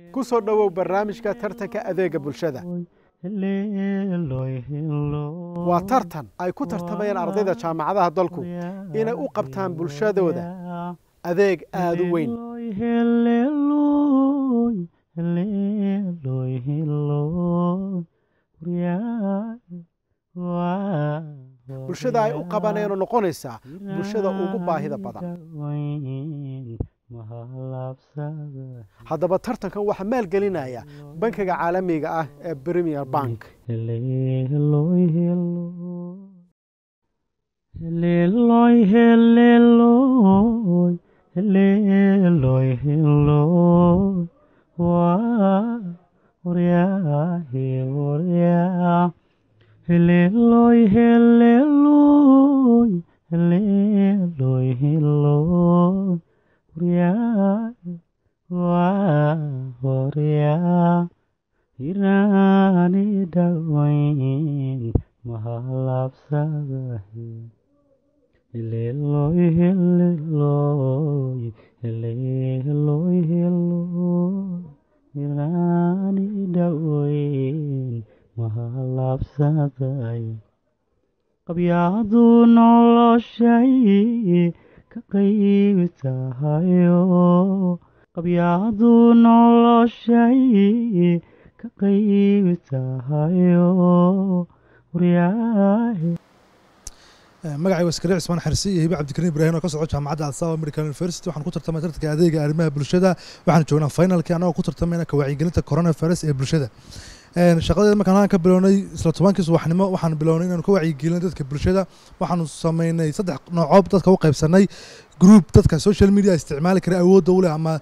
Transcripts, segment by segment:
ku soo dhowow barnaamijka tartanka adeega bulshada waa tartan ay ku tartamayaan ardayda jaamacadaha dalku inay u qabtaan bulshadooda adeeg aada u weyn bulshada ay u qabaneenoo noqonaysaa bulshada ugu baahida badan haddaba tartankan waxaa maalgelinaya bankiga caalamiga ah ee premier bank qabyaadu noloshay ka qayb tahayo qabyaadu noloshay ka qayb tahayo magacay waa iskariic ismaan xarsi iyo hibe cabdikariim ibraahim oo ka socdo jaamacadda alsaba american university waxaan ku tartamay tartanka adeega arrimaha bulshada waxaan joognaa finalkii annagoo ku tartamayna ka wacyigelinta coronavirus ee bulshada shaqadeeda markaan halkan ka bilownay isla tobankii subaxnimo waxaan bilownay inaanu ka wacyigelino dadka bulshada waxaanu sameynay saddex noocoob dadka u qaybsanay group dadka social media isticmaali kara awoodda u leh ama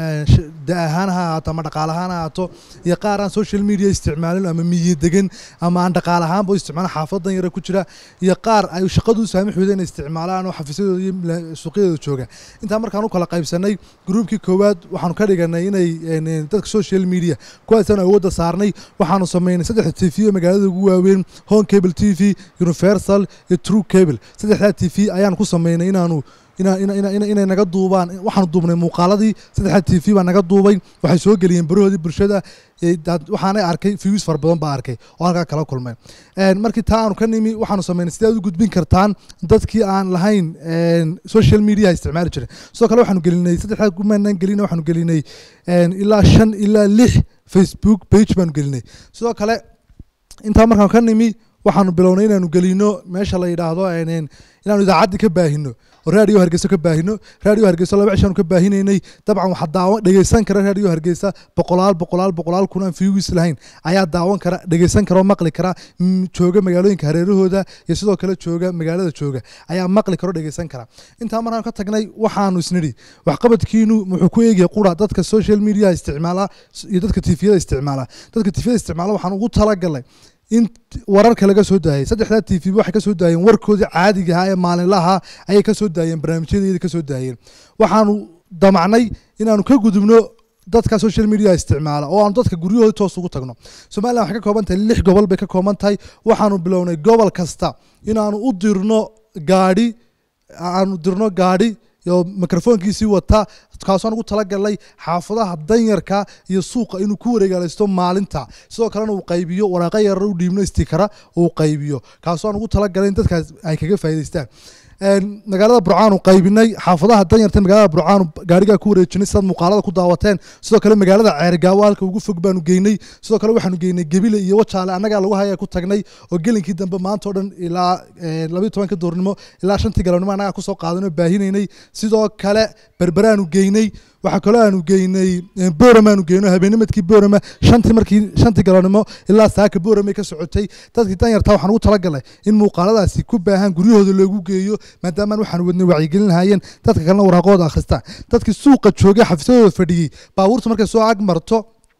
da ahaan ha ahaato ama dhaqaal ahaan ha ahaato iyo qaar aan social media isticmaalin ama miyi degan ama aan dhaqaal ahaanba u isticmaalin xaafadan yara ku jira iyo qaar ay shaqadu u saamix weyda inay isticmaalaan oo xafiisyadooda iyo suuqyadooda jooga intaa markaan u kala qaybsanay groupkii koowaad waxaanu ka dhiganay inay dadka social media kuwaasaan awoodda saarnay waxaanu sameynay saddex t v oo magaalada ugu waaweyn home cable t v universal iyo true cable saddexdaa t v ayaan ku sameynay inaanu inay naga duubaan waxaanu duubnay muuqaaladii saddexda t v baa naga duubay waxay soo geliyeen barahoodii bulshada waxaanay arkay views fara badan baa arkay oo halkaa kala kulmay markii taa aanu ka nimi waxaanu sameynay sidaad u gudbin kartaan dadkii aan lahayn social media isticmaali jirin sidoo kale waxaanu gelinay saddexdaa kumaanan gelin waxaanu gelinay ilaa shan ilaa lix facebook page baanu gelinay sidoo kale intaa markaan ka nimi waxaanu bilownay inaanu gelino meesha la yidhaahdo inaanu idaacaddii ka baahino oo raadiyo hargeyso ka baahino raadiyo hargeyso laba cishaanu ka baahinaynay dabcan waxaa daawan dhegeysan kara raadiyo hargeysa boqolaal boqolaal boqolaal kun aan fiwis lahayn ayaa daawan kara dhegeysan kara oo maqli kara jooga magaalooyinka hareerahooda iyo sidoo kale jooga magaalada jooga ayaa maqli kara oo dhegeysan kara intaa markaan ka tagnay waxaanu isnidhi waxqabadkiinu muxuu ku eegaya qura dadka social media isticmaala iyo dadka tifiyada isticmaala dadka tifiyada isticmaala waxaan ugu talagalay in wararka laga soo daayay saddexdaa t v waxay ka soo daayeen warkoodii caadiga ahaa ee maalinlaha ayay ka soo daayeen barnaamijyadeeda ka soo daayeen waxaanu damacnay inaanu ka gudubno dadka social media isticmaala oo aanu dadka guryahooda toos ugu tagno somalilan waxay ka kooban tahay lix gobol bay ka kooban tahay waxaanu bilownay gobol kasta inaanu u dirno gaadhi aanu dirno gaadhi iyo mikrofoonkiisii wata kaasoo ugu talagalnay xaafadaha danyarka iyo suuqa inuu ku wareegaalaysto maalinta sidoo kalena uu qaybiyo waraaqa yarar u dhiibno istikara uu qaybiyo kaasoo aan ugu talagalay in dadkaas ay kaga faa'idaystaan magaalada burcaanu qaybinay xaafadaha danyarta magaalada burcaanu gaarigaa ku wareejinay sidaad muuqaalada ku daawateen sidoo kale magaalada ceergaawo halka ugu fog baanu geynay sidoo kale waxaanu geynay gebile iyo wajaale annagaa lagu haya ku tagnay oo gelinkii dambe maanta oo dhan ilaa labayo tobanka doornimo ilaa shantii galabnimo annagaa kusoo qaadanoo baahinaynay sidoo kale berberaanu geynay waxaa kaloo aanu geynay boram aanu geyno habeennimadkii borama shantii markii shantii galabnimo ilaa saaka boramay ka socotay dadkii danyarta waxaan ugu talagalay in muuqaaladaasi ku baahan guryahooda loogu geeyo maadaamaan waxaan wadnay wacyigelin lahaayeen dadka kalena waraaqooda akhristaan dadkii suuqa joogay xafiisyadooda fadhiyey baabuurta markay soo ag marto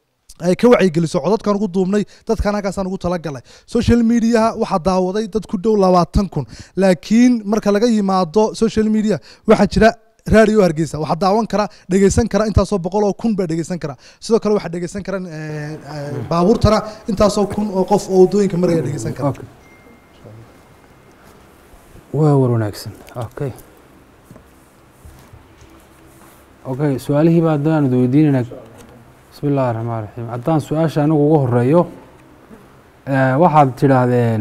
ay ka wacyigeliso codadkaan ugu duubnay dadkan halkaasaan ugu talagalay social mediaha waxaa daawaday dad ku dhow labaatan kun laakiin marka laga yimaado social media waxaa jira raadiyo hargeysa waxaa daawan kara dhegeysan kara intaasoo boqol oo kun baa dhegeysan kara sidoo kale waxaa dhegeysan kara baabuurtana intaasoo kun oo qof oo waddooyinka maraya dhegeysan kara waa war wanaagsan okay okay su-aalihii baa haddaan idi weydiinaynaa bismi illaahi raxmaan raxiim haddaan su-aasha anigu ugu horeeyo eh, waxaad tidhaahdeen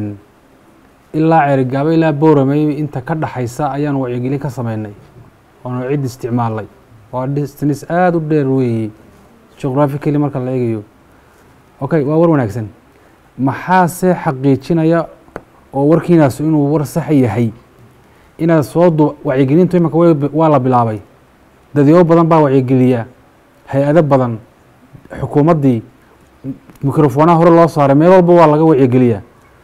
ilaa ceerigaabo ilaa bowramey inta ka dhaxaysa ayaan wacyigelin ka sameynay oona cid isticmaalnay waa distance aada u dheer weeye geographically marka la eegayo okay waa war wanaagsan maxaase xaqiijinaya oo warkiinaas inuu war sax yahay inaad soo du wacyigelintu imanka way- waa la bilaabay dadyo badan baa wacyigeliya hay-ado badan xukuumaddii mikrofonaha hore loo saaray meel walba waa laga wacyigeliyaa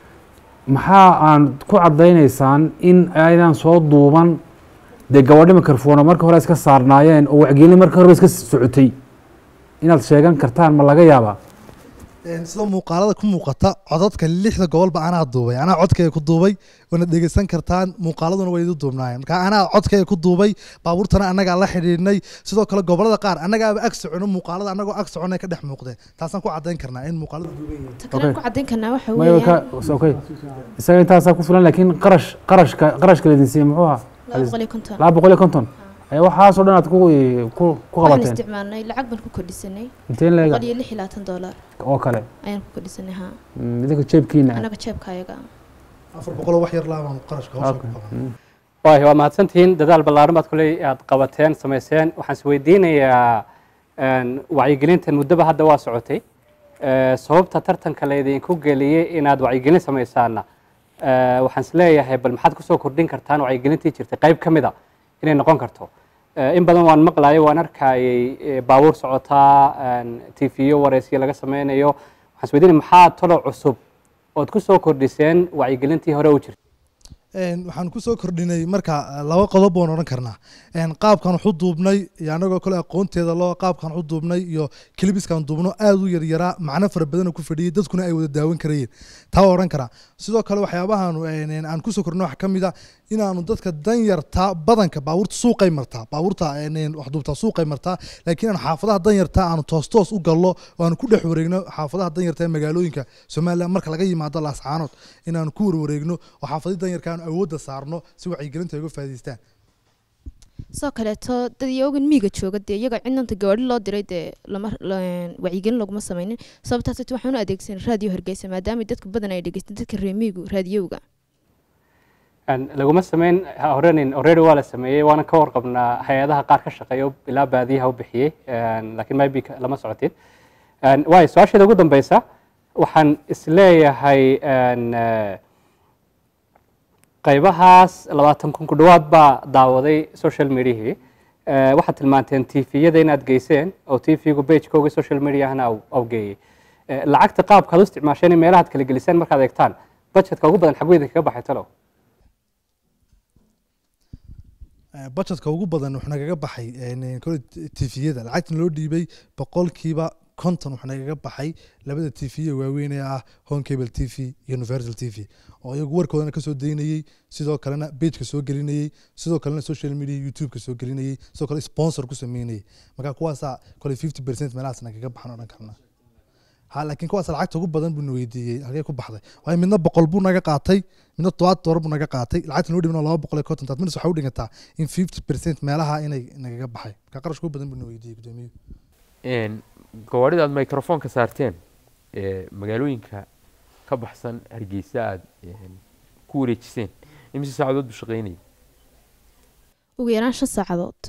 maxaa aan ku caddaynaysaan in aydan soo duuban dee gabadho mikrofona marka hore iska saarnaayeen oo wacyigelin marka horeba iska socotay inaad sheegan kartaan ma laga yaabaa Een, sida muuqaalada ku muuqata codadka lixda gobolba anaa duubay anaa codkayga ku duubay waana dhegeysan kartaan muuqaaladuna way idu duubnaayeen marka anaa codkayga ku duubay baabuurtana annagaa la xidhiidhnay sidoo kale gobolada qaar annagaaba ag socono muuqaalada annagoo ag soconay ka dhex muuqdeen taasaan ku caddayn karnaa in muuqaalada duuban yihiin ta kale Okay. ku caddayn karnaa waxa Maya, weeyaan ka- okay isaga intaasaa ku filan laakiin qarash qarashka qarashka laydin siiyey muxuu ahaa laba boqol iyo konton laba boqol iyo konton ayaa waxaasoo dhan aad ku ku ku waxaan qabateen isticmaalnay lacag baan ku kordhisanay inteen leega boqol iyo lix iyo labaatan doolar oo kale ayaan ku kordhisanay haa Mm, idinka jeebkiina anaga jeebka ayaga afar boqoloo wax yar laabaan qarashka hawsha ku Okay. qaban Mm. waay waa mahadsantihiin dadaal ballaaran baad kuley aad qabateen samayseen waxaan is weydiinayaa een, wacyigelintan muddaba hadda waa socotay Eh, sababta tartanka laydinku geliyey inaad wacyigelin samaysaana eh, waxaan is leeyahay bal maxaad kusoo kordhin kartaan wacyigelintii jirtay qayb ka mid a inay noqon karto Eh, in badan waan maqlayo waan arkayay eh, baabuur socotaa tv-yo wareysyo laga sameynayo waxaan is weydiinaya maxaa talo cusub ood kusoo kordhiseen wacyigelintii hore u jirtay Een, waxaan kusoo kordhinay marka eh, laba qodob baan odhan karnaa Een, qaabkan waxu duubnay iyo anagoo kale aqoonteeda loo qaabkan waxu duubnay iyo kilibiskan duubno aad u yaryaraa macno fara badan ku fadhiyay dadkuna ay wada daawan karayeen taa waa odhan karaa sidoo kale waxyaabahan een, een, aan kusoo kordhino waxa ka mid a inaanu dadka danyarta badanka baabuurta suuqay martaa baabuurta een, een, wax duubtaa suuqay martaa laakiin aan xaafadaha danyarta aanu toos toos u gallo oo aanu ku dhex wareegno xaafadaha danyarta ee magaalooyinka somaliland marka laga yimaado laascaanood inaanu ku warwareegno oo xaafadii danyarka aanu awoodda saarno si wacyigelinta ay uga faa'iidaystaan sidoo kaleeto dad iyagan miiga jooga dee iyaga cidnanta gawaadhi loo diray dee lama la- wacyigelin laguma sameynin sababtaas waxaan u adeegsanay raadiyo hargeysa maadaama dadka badan ay dhegeystaan dadka reer miigu raadiyowga Een, laguma sameyn horenin already waa la sameeyey waana ka warqabnaa hay-adaha qaar ka shaqeeya oo ilaa baadiyaha u bixiyey een, laakiin maybe ka- lama socotin Een, waayo su-aasheeda ugu dambeysa waxaan isleeyahay een, eh, qaybahaas labaatan kun ku dhowaad baa daawaday social mediahii Eh, waxaad tilmaanteen tviyada inaad geyseen oo tvgu bagekooga social mediahana au- au geeyey Eh, lacagta qaabkaad u isticmaasheen in meelahaad kala geliseen markaad eegtaan budgetka ugu badan xagweydin kaga baxay talow budgetka ugu badan wuxuu nagaga baxay kole tifiyada lacagtan loo dhiibay boqolkiiba konton wuxuu nagaga baxay labada tifiye waaweyn ee ah home cable t v iyo universal t v oo iyagu warkoodana kasoo daynayey sidoo kalena pageka soo gelinayey sidoo kalena social media youtubeka soo gelinayey sidoo kale sponsor ku sameynayey marka kuwaasaa kole fifty percent meelahaas nagaga baxan odhan karna ha laakiin kuwaas lacagta ugu badan buu na weydiiyey halkee ku baxday waayo midna boqol buu naga qaatay midna todobaad doolar buu naga qaatay lacagta noo dhibna laba boqol iyo konton taas midna waxay u dhigantaa in fifty percent meelaha inay nagaga baxay marka qarashka ugu badan buu na weydiiyey gudoomiyuhu Een, gawaarida aad microphone ka saarteen ee magaalooyinka ka baxsan hargeysa aad een, ku wareejiseen imise saacadood buu shaqeynayay ugu yaraan shan saacadood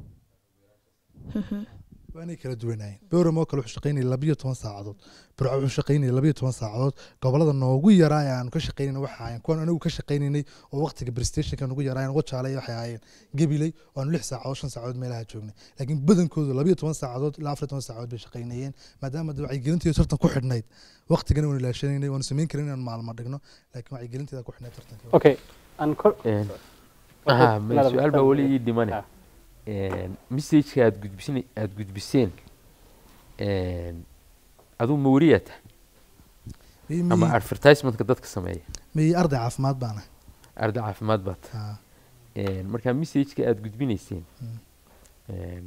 waanay kala duwanaayeen bowram oo kale wuxuu shaqaynayay labiyo toban saacadood burco wuxuu shaqaynayay labiyo toban saacadood gobolada noogu yaraa ee aanu ka shaqaynayna waxay ahaayeen kuwan anigu ka shaqaynaynay oo waqtiga prestationka nagu yaraayeen wajaale waxay ahaayeen gabiley oo aanu lix saacadood shan saacadood meelaha joognay laakiin badankoodu labiyo toban saacadood ilaa afar iyo toban saacadood bay shaqaynayeen maadaama de wacyigelintiiyo tartan ku xidhnayd waqtigana waanu ilaashanaynay waanu samayn karin inaan maalmo dhigno laakiin wacyigelinteeda ku xidhnayd tartanka okay aan kor Een, Okay, aha, ma- madam, su-aal baa weli ii dhimane Ah. Een, messageka aad gudbisin aad gudbiseen een, aduu ma wariyaa tahay ama advertisementka dadka sameeya miyey arday caafimaad baana arday caafimaad baad tahay Een, marka messageka aad gudbinayseen een,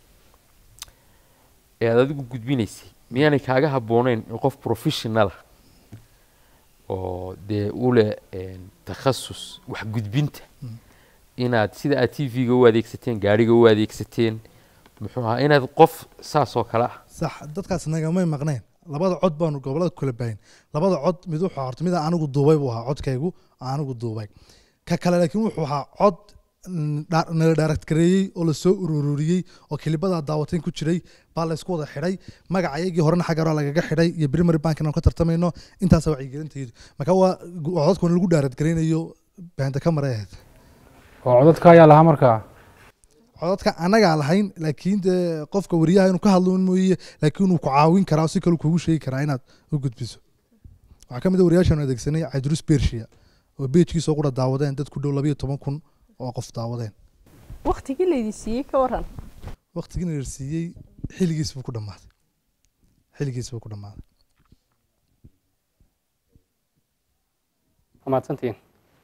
ee aad adigu gudbinaysay miyaanay kaaga habbooneyn in qof professional ah oo dee u leh een, takhasus wax gudbinta inaad sida aad t v-ga u adeegsateen gaariga u adeegsateen muxuu ahaa inaad qof saas oo kale ah sax dadkaas nagamay maqneen labada cod baanu gobolada ku kala baahin labada cod mid wuxuu ahaa horta mid aan anigu duubay buu ahaa codkaygu aan anigu duubay ka kale laakiin wuxuu ahaa cod mm, dha- nala direct gareeyey oo lasoo ururiyey oo kilibada daawateen ku jiray baa laysku wada xidhay magaca iyagii horena xagga hore lagaga xidhay iyo primary bank inaan ka tartamayno intaasa wacyigelintaydu marka waa gu- waa codkuna lagu direct gareynayo baanta ka maray ahayd oo codadka ayaa lahaa markaa codadka anagaa lahayn laakiin dee qofka wariyaha inuu ka hadlo un mooye laakiin uu ku caawin karaa oo si kale kuugu sheegi karaa inaad u gudbiso waxaa ka mid a wariyaashaanu adeegsanay cadrus bershia oo beejkiisa oo qura daawadeen dad ku dhow labayo toban kun oo qof daawadeen waktigii laydin siiyey ka waran waqtigii na siiyey xilligiis buu ku dhammaaday xilligiis buu ku dhammaaday waa mahadsantihiin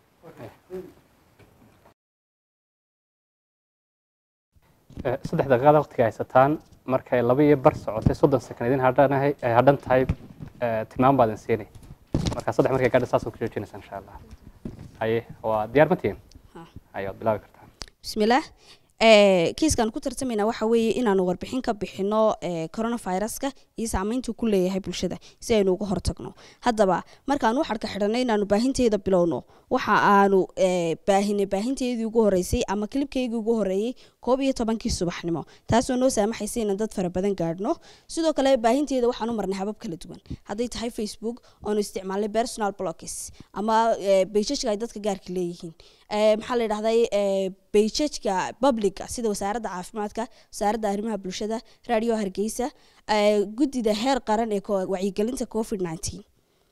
Eh, saddex daqiiqada waqtiga haysataan markay laba iyo bar socotay soddon sekond idin hadhanahay ay hadhan tahay eh, tilmaam baad idin siinay marka saddex markay gaadha saas ku joojinaysa insha allah haye waa diyaar ma tihiin Ha. haye waad bilaabi kartaa bismillaah ee kiiskan ku tartamayna waxa weeye inaanu warbixin ka bixino ee coronaviruska iyo saameyntuu ku leeyahay bulshada si aynu uga hortagno haddaba markaanu xadhka xidhanay inaanu baahinteeda bilowno waxa aanu ee, baahinay baahinteedii ugu horeysay ama kilibkeygii ugu horeeyey koob iyo tobankii subaxnimo taasoo noo saamaxaysa inaan dad fara badan gaadhno sidoo kale baahinteeda waxaanu marnay habab kala duwan hadday tahay facebook oonu isticmaalnay personal blogs ama ee, pageka ay dadka gaarka leeyihiin ee, maxaa la yidhahday bejajka publica sida wasaaradda caafimaadka wasaaradda arrimaha bulshada radio hargeysa ee, guddida heer qaran ee ko- wacyigelinta covid 19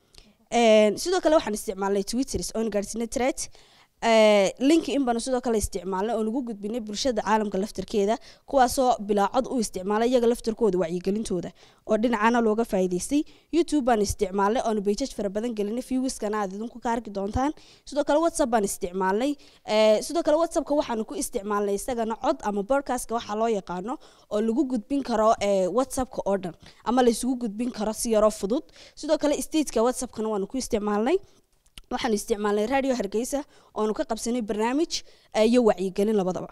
Een, sidoo kale waxaan isticmaalnay twitters oon gaadhsiinay thread ee, link in baanu sidoo kale isticmaalnay oo nagu gudbinay bulshada caalamka laftarkeeda kuwaasoo bilaacod u isticmaalay iyaga laftarkooda wacyigelintooda oo dhinacana looga faa'iidaystay youtube baan isticmaalnay oonu bejaj fara badan gelinay viewskana aad idinku ka arki doontaan sidoo kale whatsapp baan isticmaalnay ee, sidoo kale whatsappka waxaanu ku isticmaalnay isagana cod ama podcastka waxaa loo yaqaano oo lagu gudbin karo ee, whatsappka oo dhan ama laysugu gudbin karo si yaroo fudud sidoo kale stateka whatsappkana waanu ku isticmaalnay waxaanu isticmaalnay radio hargeysa oonu ka qabsanay barnaamij eh, iyo wacyigelin labadaba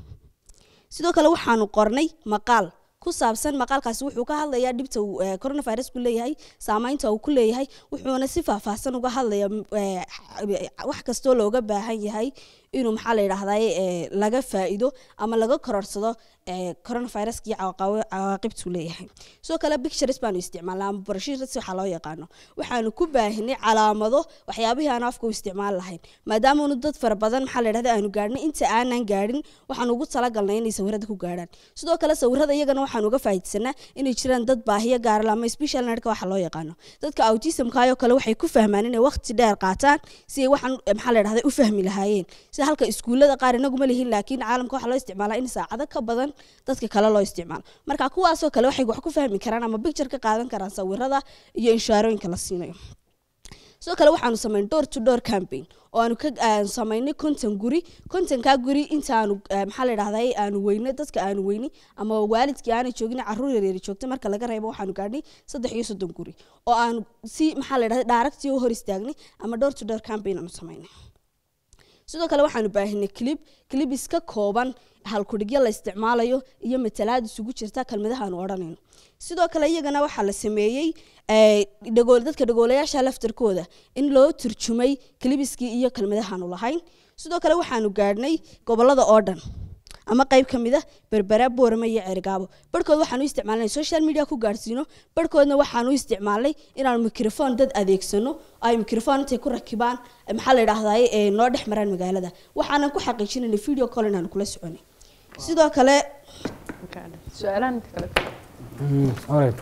sidoo kale waxaanu qornay maqaal ku saabsan maqaalkaasi wuxuu ka hadlayaa dhibta uu eh, coronavirus ku leeyahay saameynta uu ku leeyahay wuxuuna si faahfaahsan uga hadlaya m- eh, wax kastoo looga baahan yahay inuu maxaa la yidhaahday eh, laga faa'iido ama laga kororsado eh, coronaviruska iyo cawaqawi- cawaaqibtuu leeyahay sidoo kale pictures baanu isticmaalnaa ama broshures waxaa loo yaqaano waxaanu ku baahinay calaamado waxyaabihii aan afka u isticmaali lahayn maadaamaanu dad fara badan maxaa la yidhahda aanu gaadhin inta aanan gaadhin waxaan ugu talagalnay inay sawirada ku gaadhaan sidoo kale sawirada iyagana waxaan uga faa'iidsanaa inay jiraan dad baahiyo gaara ama special nerdka waxa loo yaqaano dadka autismkaayoo kale waxay ku fahmaan inay waqti dheer qaataan si ay waxaan eh, maxaa la yidhahda u fahmi lahaayeen sida halka iskuullada qaar inaguma lihin laakiin caalamka waxaa loo isticmaalaa in saacado ka badan dadka kale loo isticmaalo marka kuwaasoo kale waxay wax ku fahmi karaan ama picture ka qaadan karaan sawirada iyo inshaarooyinka la siinayo sidoo kale waxaanu samayn door to door campaign oo aanu ka aan samaynay konton guri kontonkaa guri intaanu eh, maxaa la yidhahday aanu weynay dadka aanu weynay ama waalidkii aanay joogin caruur yaryari joogtay marka laga reebo waxaanu gaadhnay saddex iyo soddon guri oo aanu si maxaa la yidhahday dhaaragtii u hor istaagnay ama door to door campaign aanu samaynay sidoo kale waxaanu baahinay clip clip iska kooban halkudhigyo la isticmaalayo iyo matalaad isugu jirta kelmadaha aanu odhanayno sidoo kale iyagana waxaa la sameeyey eh, dhagool dadka dhagoolayaasha laftarkooda in loo turjumay kilibiskii iyo kelmadahaanu lahayn sidoo kale waxaanu gaadhnay gobolada oo dhan ama qayb ka mid a berbera boorame iyo cergaabo barhkood waxaanu u isticmaalnay social media ku gaadhsiino barhkoodna waxaanu u isticmaalnay inaanu mikrofon dad adeegsano ay mikrofon intay ku rakibaan eh, maxaa la yidhaahday eh, noo dhex maraan magaalada waxaanan ku xaqiijinayna video call inaanu kula soconay sidoo kale su-aalahan inta kale alright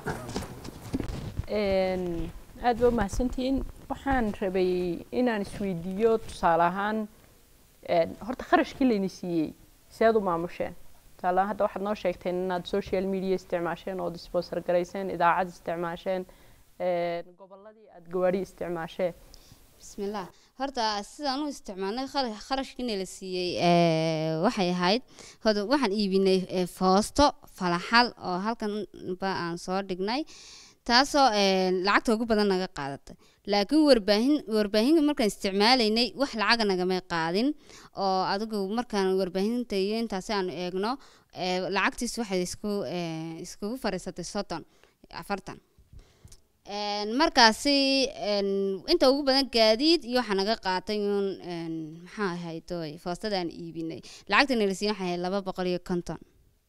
Een, aad ba umahadsantihiin waxaan rabay inaan isweydiiyo tusaale ahaan een, horta kharashkii layni siiyey seed u maamusheen tusaale ahaan hadda waxaad noo sheegteen inaad social media isticmaasheen ood sponsor garayseen idaacad isticmaasheen een, gobolladii aad gawaari isticmaasheen bismillaah horta sidaan u isticmaalnay khara- kharashkiina la siiyey ee, waxay ahayd hoda waxaan iibinay ee, foosto falaxal oo halkan ba aan soo dhignay taasoo een, lacagta ugu badan naga qaadatay laakiin warbaahin warbaahinka markaan isticmaalaynay wax lacaga nagamay qaadin oo adigu markaan warbaahinta iyo intaasi aanu eegno ee, lacagtiis waxay isku ee, iskugu fariisatay soddon afartan Een, markaasi een, inta ugu badan gaadiid iyo waxaa naga qaatay uun een, maxaa ahayd oy foostadaan iibinay lacagta nalasiin waxay ahayd laba boqol iyo konton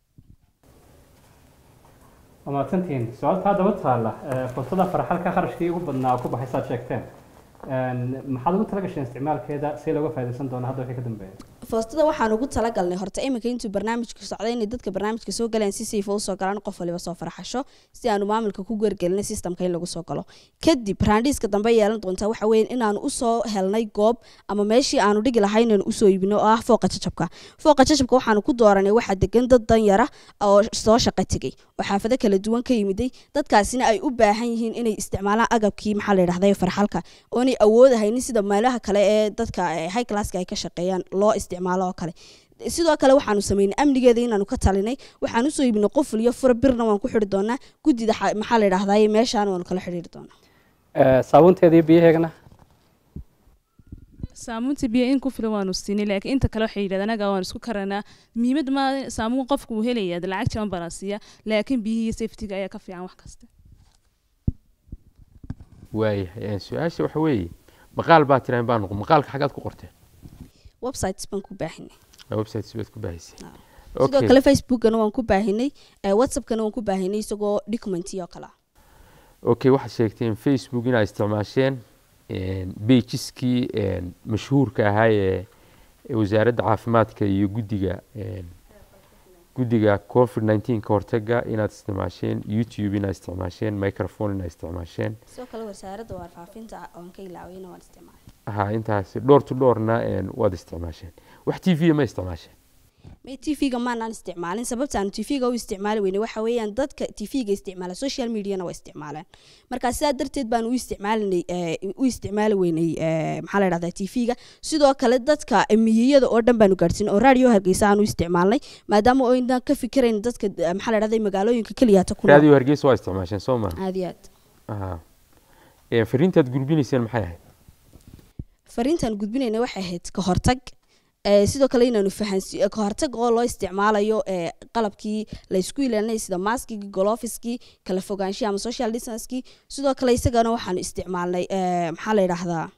waa mahadsantihiin su-aalta haddaba taalla ee, fursada farxalka kharashkii ugu badnaa oo ku baxay saad sheegteen Een, maxaad ugu tala gasheen isticmaalkeeda si looga faa'iidaysan doono hadda wixii ka dambeeya foostada waxaan ugu talagalnay horta iminka intuu barnaamijku socday inay dadka barnaamijka soo galaan si sayfa usoo galaan qof waliba soo farxasho si aanu maamulka ku geergelinay systemka in lagu soo galo kadib raandhiiska dambe yeelan doontaa waxa weeye inaanu usoo helnay goob ama meeshii aanu dhigi lahayn inaanu usoo iibino oo ah fooqa jajabka fooqa jajabka waxaanu ku dooranay waxaa degan dad danyara oo soo shaqo tegey oo xaafado kala duwan ka yimiday dadkaasina ay u baahan yihiin inay isticmaalaan agabkii maxaa la yidhahday farxalka oonay awoodahaynin sida meelaha kale ee dadka eh, high classka ay ka shaqeeyaan loo isticmaalo oo kale sidoo kale waxaanu sameynay amnigeeda inaanu ka talinay waxaan usoo iibinay qoful iyo fura birna waan ku xidhi doonaa guddida xa- maxaa la yidhahdaye meeshaan waanu kala xidhiiri doonaa Ee, saabuunteeda iyo biyaheegana saamuunta biyo in ku filan waanu siinay laakiin inta kale waxay yidhahdeen anaga waan isku karanaa muhiimad ma saamuun qofku uu helaya dee lacag jaban baa la siiya laakiin biyihii iyo safetiga ayaa ka fiican wax kasta waayahay su-aasha waxa weeye maqaal baa tiraan baa noqon maqaalka xagaad ku qorteen websites baan ku baahinay websites baad ku baahisay sidoo kale facebookana waan ku baahinay eh, whatsappkana waan ku baahinay isagoo documenti oo kale ah okay waxaad sheegteen facebook inaad isticmaasheen beijiskii mashhuurka ahaa ee ee wasaaradda caafimaadka iyo guddiga een, guddiga covid 19 ka hortaga inaad isticmaasheen youtube inaad isticmaasheen microphone inaad isticmaasheen sidoo kale wasaaradda warfaafinta oon ka ilaawayna waan isticmaalay ha intaas door to doorna een, waad isticmaasheen wax t v ma isticmaasheen may tv-ga maanaan isticmaalin sababta aanu tv-ga u isticmaali weynay waxa weeyaan dadka tv-ga isticmaala social mediana waa isticmaalaan marka sidaa darteed baan u isticmaalinay eh, u isticmaali weynay eh, maxaa la dhahdaa tv-ga sidoo kale dadka miyiyada oo dhan baanu gaadhsiin oo radio hargeysa aan u isticmaalnay maadaama oo inaan ka fikirayn dadka eh, maxaa la dhahdaa magaalooyinka keliyaata ku nool radio hargeysa waa isticmaasheen soo ma aad iyo aad aha Een, fariintaad gudbinayseen maxay ahayd fariintaan gudbinayna waxay ahayd ka hortag Eh, sidoo kale inaanu fahansi eh, ka hortag oo loo isticmaalayo eh, qalabkii la isku ilaalinay sida maskigii golofiskii kala fogaanshihi ama social distancekii sidoo kale isagana waxaanu isticmaalnay eh, maxaa la yidhaahdaa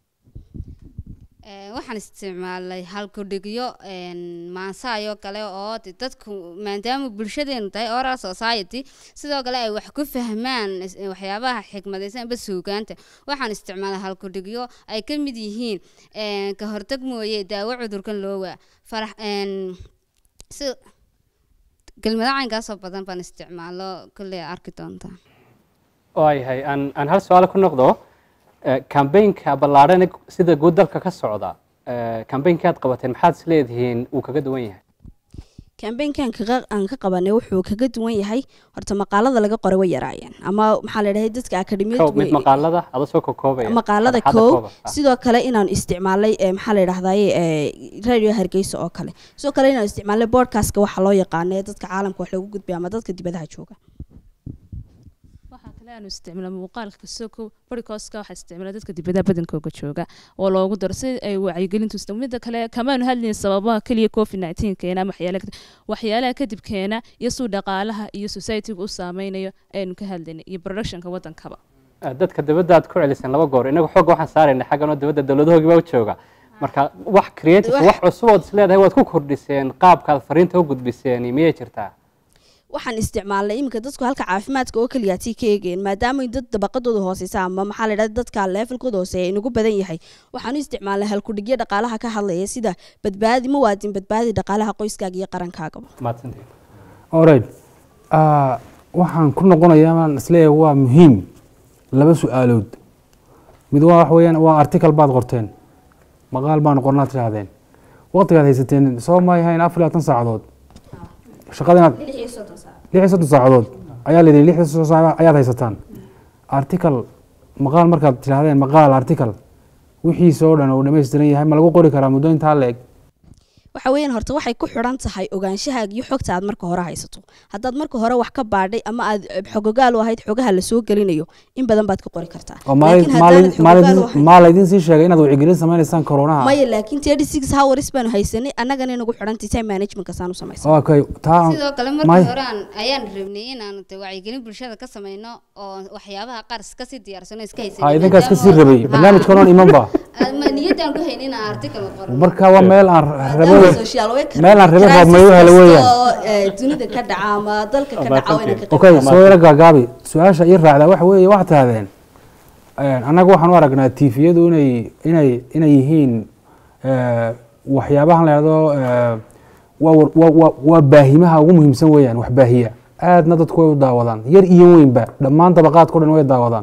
Ee, waxaan isticmaalnay halkudhigyo maansaayoo kale oo de dadku maadaama bulshadeenu tahay oral society sidoo kale ay wax ku fahmaan is- waxyaabaha xikmadaysan amba suugaanta waxaan isticmaalay halkudhigyo ay ka mid yihiin een, ka hortag mooye daawo cudurkan loo waa farax een, si kelmado caynkaasoo badan baan isticmaalo kolley arki doontaa waayahay aan aan hal su-aal ku noqdo kambaynka ballaadhan ee sida guud dalka ka socda kambaynka aad qabateen maxaad is leedihiin uu kaga duwan yahay kambeynkan kaga aan ka qabanay wuxuu kaga duwan yahay horta maqaalada laga qoray way yaraayeen ama maxaa la yidhahday dadka kow akademiyadu mid maqaalada ada soo kokoobaya maqaalada Sharaxaada kow kooban. Ah. sidoo kale inaan isticmaalay eh, maxaa la yidhahdaye eh, radio hargeysa oo kale sidoo kale inaan isticmaalay boardcastka waxa loo yaqaano ee dadka caalamka wax lagu gudbiya ama dadka dibadaha jooga waxaa kale aanu isticmaala muuqaalka kasoko barikooska waxaa isticmaala dadka dibadaha badankooga jooga oo loogu daro si ay wacyigelintu isto midda kale kamaanu hadlayn sababaha keliya covid 19 keena ama waxyaalaha kadib- waxyaalaha kadib keena iyo suu dhaqaalaha iyo societyga u saameynayo aynu ka hadlaynay iyo productionka wadankaba Ah, dadka dibadda aad ku celiseen laba goor inagu xooga waxaan saaraynay xaggan oo dibadda dowladahoogi baa u jooga marka wax creative Wax- wax cusub ood is leedahay waad ku kordhiseen qaabkaad fariinta u gudbiseen miyay jirtaa waxaan isticmaalnay iminka dadku halka caafimaadka oo keliyaati ka eegeen maadaama ay dad dabaqadooda hooseysa ama maxaa la yidhahda dadka levelkooda hooseeya inagu badan yahay waxaan u isticmaalnay halkudhigyo dhaqaalaha ka hadlaya sida badbaadi muwaadin badbaadi dhaqaalaha qoyskaaga iyo qarankaagaba mahadsantihin alright Ah, waxaan ku noqonayaa maan isleeyahay waa muhiim laba su-aalood mid waa wax weeyaan waa article baad qorteen maqaal baan qornaad tidhaahdeen waqtigaad haysateen soo ma yahayn afar iyo labaatan saacadood shaqada inaad lix iyo soddon saacadood ayaa la yidhi lix iyo soddon saacadood ayaad haysataan article maqaal markaad tidhaahdeen maqaal article wixiisa oo dhan uu dhammaystiran yahay ma lagu qori karaa muddo intaa la eg waxa weeyaan horta waxay ku xidhan tahay ogaanshahaaga iyo xogta aad marka hore haysato haddaad marka hore wax ka baadhay ama aad eh, xogogaal u ahayd xogaha lasoo gelinayo in badan baad ka qori kartaa oo Laakiin haddaanad xogogaal u ahayn- maa laydin sii sheegay inaad wacyigelin sameynaysaan koronaha maya laakiin thirty six hours baanu haysanay annagana inagu xidhantay time managementka saan u samaysan okay taa sidoo kale may- markii hore aan ayaan rabnay inaan de wacyigelin bulshada ka sameyno oo waxyaabaha qaar kasii diyaarsano iska haysan ha idinkaas kasii rabay barnaamijkan oon imanba niyadaan ku haynin inaan article qoro marka waa meel aan rabo social worker meel aan rabo roob mayu helo weeyaan oo eh, dunida ka dhaca ama dalka ka dhaca waa inaan ka okay soo yaro gaagaabi su-aasha ii raacdaa waxa weeye waxaad tahdeen annaga waxaan u aragnaa tiifiyadu inay inay inay yihiin eh, waxyaabahan la yidhahdo eh, waa war- waa- waa- waa baahimaha ugu muhiimsan weeyaan wax baahiya aadna dadku way u daawadaan yar iyo weynba dhammaan dabaqaadka o dhan way daawadaan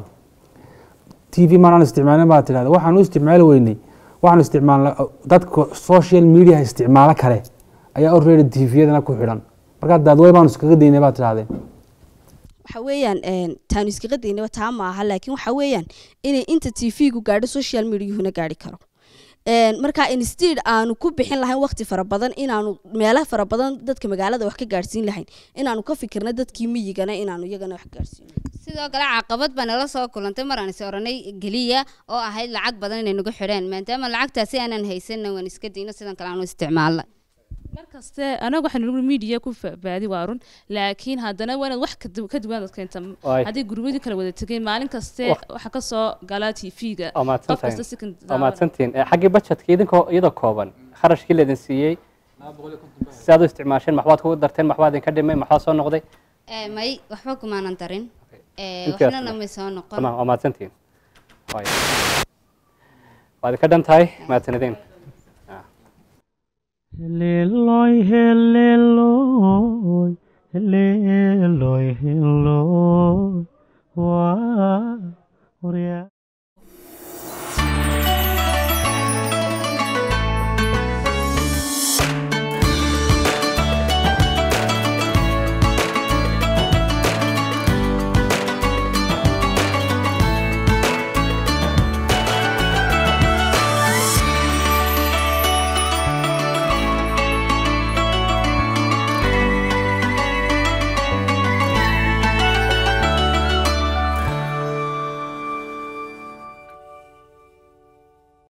t v maanaan isticmaalin baa tidhahda waxaan u isticmaali weynay waxaan isticmaalna dadka social media isticmaalo kale ayaa already tviyadana ku xidhan markaa daadwey baanu iskaga daynay baa tidhahdeen waxa weeyaan een, taanu iskaga daynaba taa ma aha laakiin waxa weeyaan inay inta t v-gu gaadho social mediahuna gaadhi karo Een, marka instead aanu ku bixin lahayn waqti fara badan inaanu meelaha fara badan dadka magaalada wax ka gaadhsiin lahayn inaanu ka fikirna dadkii miyigana inaanu iyagana wax gaadhsiino sidoo kale caqabad baa nala soo kulantay mar aan is oranay geliya oo ahayd lacag badan inay nagu xidheen maadaama lacagtaasi aanan haysanna waan iska dayno sidan kale aanu isticmaalna markaste anaga waxaan nagu media ku baadi waa run laakiin haddana waa inaad wax ka du- ka duwan aad keenta Waay. haddii gurbadii kala wada tegeen maalin kaste Waq- waxa kasoo gala tv-ga waa qof kasta mahadsantahin si kan waa mahadsantihin Eh, xaggii budgetka idinkoo iyadoo kooban kharashkii laydin siiyey si aad u isticmaasheen maxbaad kugu darteen maxbaa idinka dhimay maxbaa soo noqday Eh, may waxba kumaanan darin Eh, Intaas waxnana ma- may soo noqon tamam waa mahadsantihin Waay. waa idinka dhan tahay mahadsanidin Heleloy, heleloy, heleloy, heleloy.